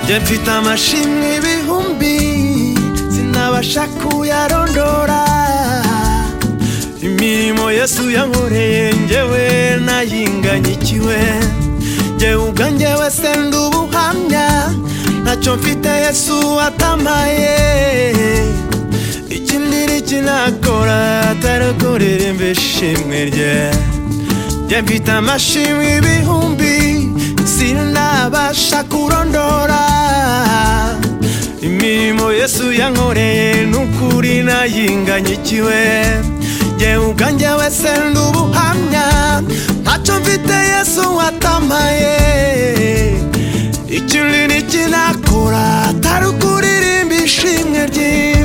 njye mfite amashimwe ibihumbi sinabasha kuyarondora imirimo yesu yankoreye njyewe nayinganyikiwe njyewe ubwanjye wese ndi ubuhamya ntacyo mfite yesu atamaye ikindi ntikinakora atarakorera imbeshimwe rye njye mfite amashimwe ibihumbi sinabasha kurondora imirimo yesu yankoreye n'ukuri nayinganyikiwe njye ubwanjye wese ndi ubuhamya ntacyo mfite yesu watamaye ikindi ntikinakora atari ukuririmba ishimwe ry'iwe